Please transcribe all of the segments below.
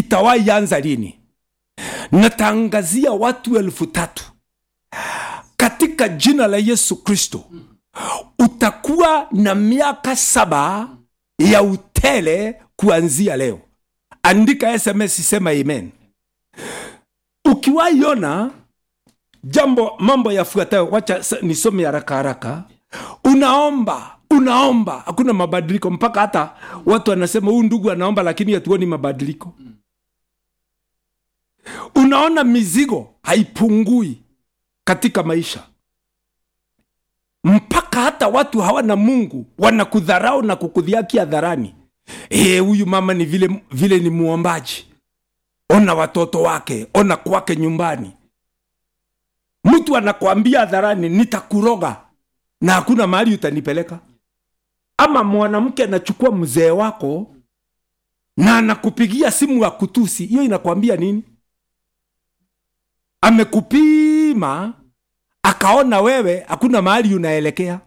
itawahi anza lini natangazia watu elfu tatu katika jina la yesu kristo utakuwa na miaka saba ya utele kuanzia leo andika sms sema amen ukiwaiona jambo mambo yafuatayo wacha sa- nisome haraka haraka unaomba unaomba hakuna mabadiliko mpaka hata watu wanasema huyu ndugu anaomba lakini hatuoni mabadiliko unaona mizigo haipungui katika maisha mpaka hata watu hawana mungu wanakudharau na kukudhiaki hadharani Eh, huyu mama ni vile, vile ni muombaji ona watoto wake ona kwake nyumbani mtu anakwambia hadharani nitakuroga na hakuna mahali utanipeleka ama mwanamke anachukua mzee wako na anakupigia simu ya kutusi hiyo inakwambia nini amekupima akaona wewe hakuna mahali unaelekea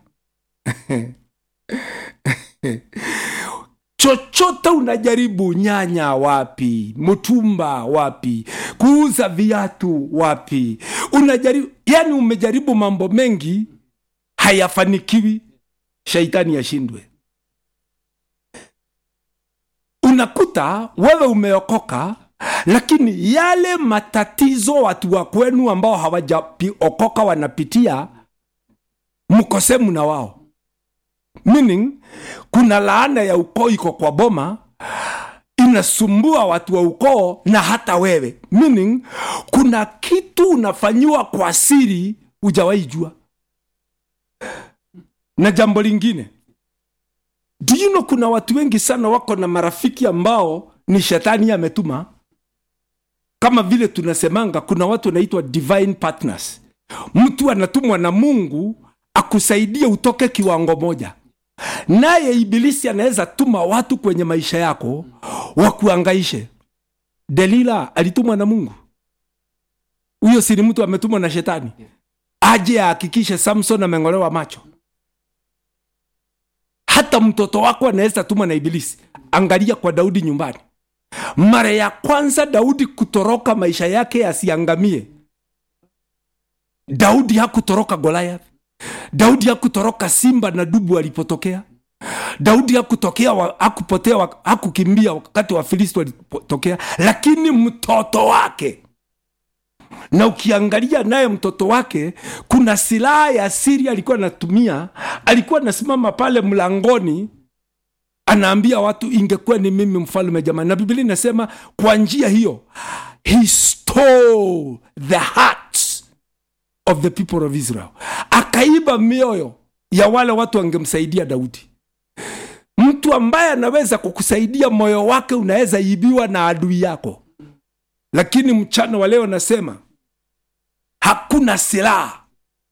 chochote unajaribu nyanya wapi mtumba wapi kuuza viatu wapi unajaribu yani umejaribu mambo mengi hayafanikiwi shaitani yashindwe unakuta wewe umeokoka lakini yale matatizo watu wa kwenu ambao hawajaokoka wanapitia mkosemu na wao meaning kuna laana ya ukoo iko kwa boma inasumbua watu wa ukoo na hata wewe meaning kuna kitu unafanyiwa kwa siri hujawahi jua na jambo lingine do you know kuna watu wengi sana wako na marafiki ambao ni shetani ametuma kama vile tunasemanga kuna watu wanaitwa divine partners mtu anatumwa na mungu akusaidie utoke kiwango moja naye ibilisi anaweza tuma watu kwenye maisha yako wakuangaishe delila alitumwa na mungu huyo si ni mtu ametumwa na shetani aje ahakikishe samson ameng'olewa macho hata mtoto wako anaweza tumwa na ibilisi angalia kwa daudi nyumbani mara ya kwanza daudi kutoroka maisha yake yasiangamie daudi hakutoroka goliath daudi hakutoroka simba na dubu alipotokea daudi hakutokea wa- hakupotea wa- hakukimbia wakati wa filisti walipotokea lakini mtoto wake na ukiangalia naye mtoto wake kuna silaha ya siri alikuwa anatumia alikuwa anasimama pale mlangoni anaambia watu ingekuwa ni mimi mfalme jamani na biblia inasema kwa njia hiyo he stole the hearts of the people of israel akaiba mioyo ya wale watu wangemsaidia daudi mtu ambaye anaweza kukusaidia moyo wake unaweza ibiwa na adui yako lakini mchana wa leo nasema hakuna silaha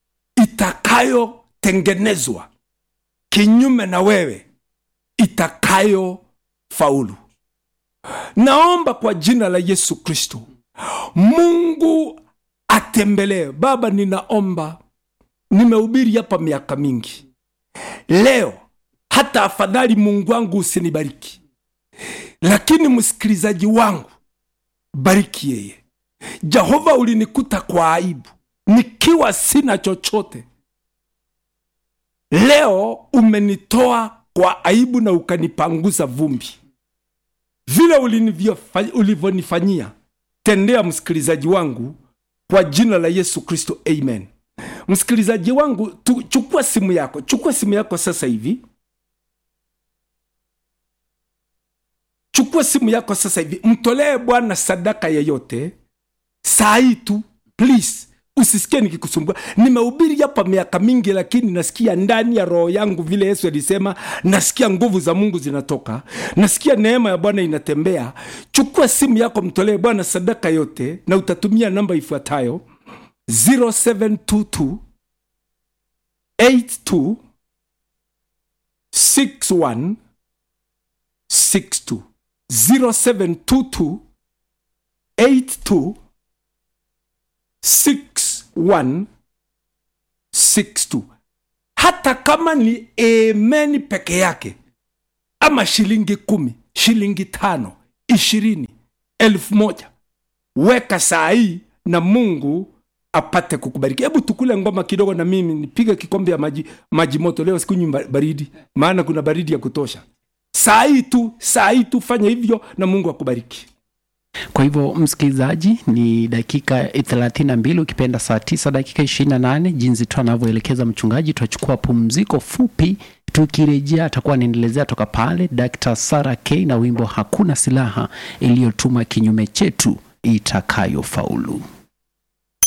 itakayotengenezwa kinyume na wewe itakayo faulu naomba kwa jina la yesu kristo mungu atembelee baba ninaomba nimehubiri hapa miaka mingi leo hata afadhali mungu wangu usinibariki lakini msikilizaji wangu bariki yeye jehova ulinikuta kwa aibu nikiwa sina chochote leo umenitoa kwa aibu na ukanipanguza vumbi vile ulinivyofa- ulivyonifanyia tendea msikilizaji wangu kwa jina la yesu kristo amen msikilizaji wangu tu, chukua simu yako chukua simu yako sasa hivi chukua simu yako sasa hivi mtolee bwana sadaka yeyote saa hii tu please usisikie nikikusumbua nimehubiri hapa miaka mingi lakini nasikia ndani ya roho yangu vile yesu alisema nasikia nguvu za mungu zinatoka nasikia neema ya bwana inatembea chukua simu yako mtolee bwana sadaka yote na utatumia namba ifuatayo 0722 82 61 62 0722 82 6162 hata kama ni amen peke yake ama shilingi kumi shilingi tano ishirini elfu moja weka saa hii na mungu apate kukubariki hebu tukule ngoma kidogo na mimi nipige kikombe ya maji, maji moto leo sikunywi baridi maana kuna baridi ya kutosha saa hii tu saa hii tu fanya hivyo na mungu akubariki kwa hivyo msikilizaji ni dakika 32 ukipenda saa 9 dakika 28 jinsi tu anavyoelekeza mchungaji tutachukua pumziko fupi tukirejea atakuwa anaendelezea toka pale dr sara k na wimbo hakuna silaha iliyotuma kinyume chetu itakayofaulu